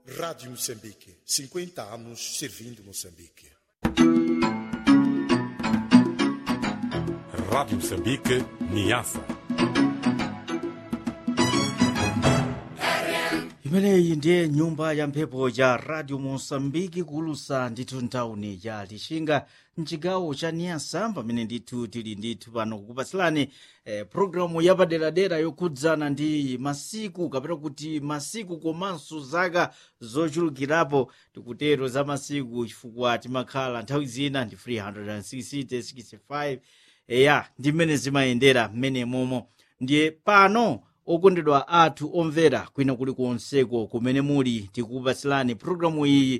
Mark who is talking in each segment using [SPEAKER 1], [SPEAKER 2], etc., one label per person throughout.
[SPEAKER 1] Rádio Moçambique, 50 anos servindo Moçambique.
[SPEAKER 2] Rádio Moçambique, Niassa.
[SPEAKER 3] imeneyi ndiye nyumba ya mphepo ya radio mosambiki kulusa ndithu ntawuni ya lixinga mcigawo ca niasa pamene ndithu tili ndithu pano kukupatsirani eh, programu yapaderadera yokhudzana ndi masiku kapena kuti masiku komanso zaka zochulukirapo tikutero za masiku chifukwa timakhala nthawi zina ndi 360 65 eya ndi mmene zimayendera mmene momo ndiye pano okondedwa athu omvera kwina kulikonseko kumene muli tikupatsirani programu iyi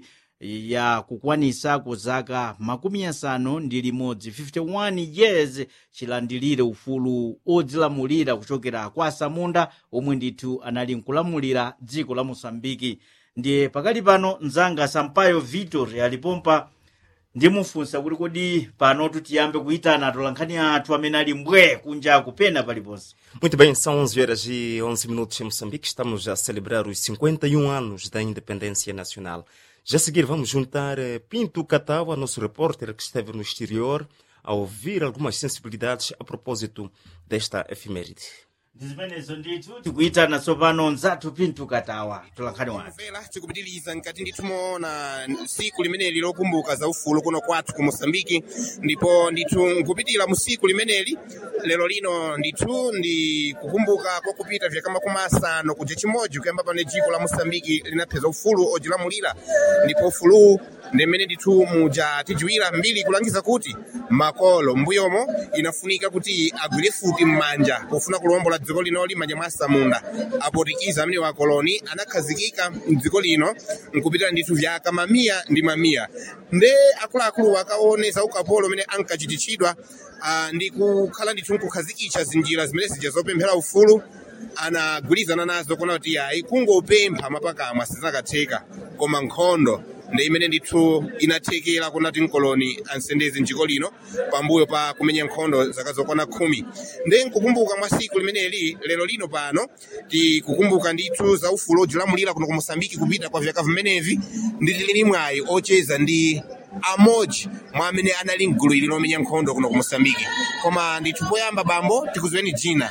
[SPEAKER 3] ya kukwanisako zaka makumi asanu ndi limodzi 51 years chilandilire ufulu odzilamulira kuchokera kwa samunda omwe ndithu anali nkulamulira dziko la mosambiki ndiye pakali pano mzanga sampayo vitor alipompa ndimufunsa kuti kodi pano tiyambe kuyitana atolankhani athu amene ali mbwe kunja kupena paliponse
[SPEAKER 4] Muito bem, são 11 horas e 11 minutos em Moçambique. Estamos a celebrar os 51 anos da independência nacional. Já a seguir, vamos juntar eh, Pinto Catawa, nosso repórter que esteve no exterior, a ouvir algumas sensibilidades a propósito desta efeméride.
[SPEAKER 3] ndi zimenezo ndithu tikuyitana tsopano nzathu Pinto Katawa tolankhani wake
[SPEAKER 5] mvera tikupitiliza nkati ndithu moona siku limeneli lokumbuka za ufulu kuno kwathu ku mosambiki ndipo ndithu nkupitira mu siku limeneli lero lino ndithu ndi kukumbuka kokupita vyaka makumi asanu kuti chimodzi kuyamba pano dziko la mosambiki linapeza ufulu odzilamulira ndipo ufuluwu ndi mmene ndithu muja tidziwira mbiri kulangiza kuti makolo mbuyomo inafunika kuti agwire futi m'manja pofuna kulombola dziko linoli m'manja mwa samunda apotikiza amene wakoloni anakhazikika mdziko lino nkupitira ndithu vyaka mamiya ndi mamiya nde akuluakulu akaoneza ukapolo umene ankachititchidwa ah, ndi kukhala ndithu nkukhazikitsa zinjira zimene zija zopemphera ufulu anagwirizana nazo kuona kuti ayi kungopempha mapakamwa sizinakatheka koma nkhondo ndi imene ndithu inathekera kuna kuti mkoloni ansendeze mdziko lino pambuyo pa kumenya nkhondo zaka zokwana khumi ndi nkukumbuka mwa siku limeneli lero lino pano tikukumbuka ndithu za ufulu odzilamulira kuno ku mosambiki kupita kwa vyaka vimenevi ndi tili mwayi ocheza ndi amodzi mwa amene anali mgulu ili lomenya nkhondo kuno ku mosambiki koma ndithu poyamba bambo tikuziweni dzina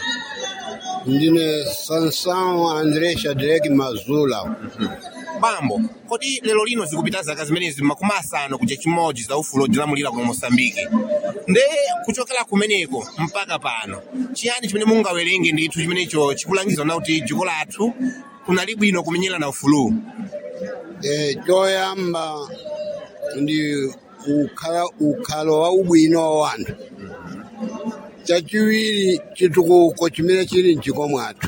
[SPEAKER 6] ndine sansão andré shadrack mazula
[SPEAKER 5] bambo kodi lero lino zikupita zaka zimenezi makumi asanu kuja chimodzi za ufulu odzilamulira kuno mosambiki nde kuchokera kumeneko mpaka pano chiyani chimene mungawerenge ndithu chimenecho chikulangiza na kuti dziko lathu kunali bwino kumenyera na ufuluwu
[SPEAKER 6] e, choyamba ndi ukhala ukhalo wa ubwino wa wanthu chachiwiri chitukuko chimene chili mdziko mwathu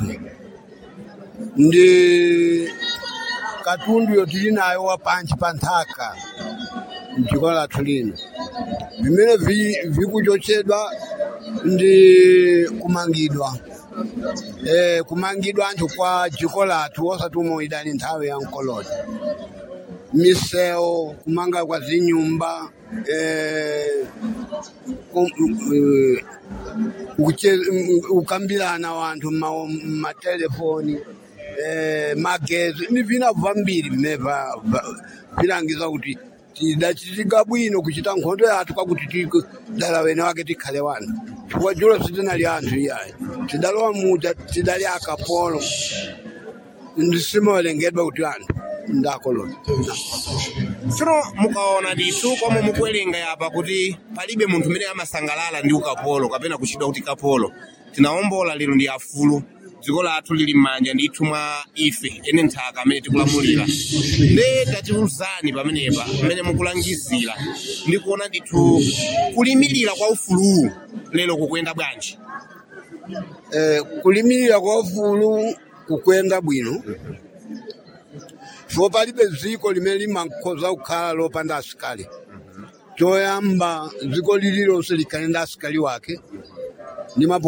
[SPEAKER 6] ndi katundu yotili nayo wa pansi pa nthaka mdziko lathu lino vimene vi- vikuchotsedwa ndi kumangidwa eh, kumangidwa anthu kwa dziko lathu osati umwe idali nthawi ya mkoloni misewu kumanga kwa zinyumba eh, kum- eh, kuche- mm, ukambirana wanthu mma- mmatelefoni eh, magezi ni vina vambiri vimene va- va- vilangiza kuti tidachitika bwino kuchita nkhondo yathu kwakuti tiku- dala wene wake tikhale wanthu chifukwa julo sitinali anthu iyayi tidalowa muta tidali akapolo ndisimawerengedwa kuti anthu ndakoloni
[SPEAKER 5] tsono mukaona ndithu komwe mukuwerenga yapa kuti palibe munthu umene amasangalala ndi ukapolo kapena kuchidwa kuti kapolo tinawombola lero ndi afulu dziko lathu lili m'manja ndithu mwa ife ene nthaka amene tikulamulira nde tatiuzani pamenepa mmene mukulangizira ndi kuona ndithu kulimirira kwa ufuluwu lero kukuyenda bwanji
[SPEAKER 6] eh, kulimirira kwa ufulu kukwenda bwino chifukwa palibe dziko limene limakhoza kukhala lopanda asikali choyamba dziko lililonse likhale ndi asikali wake ndi mapo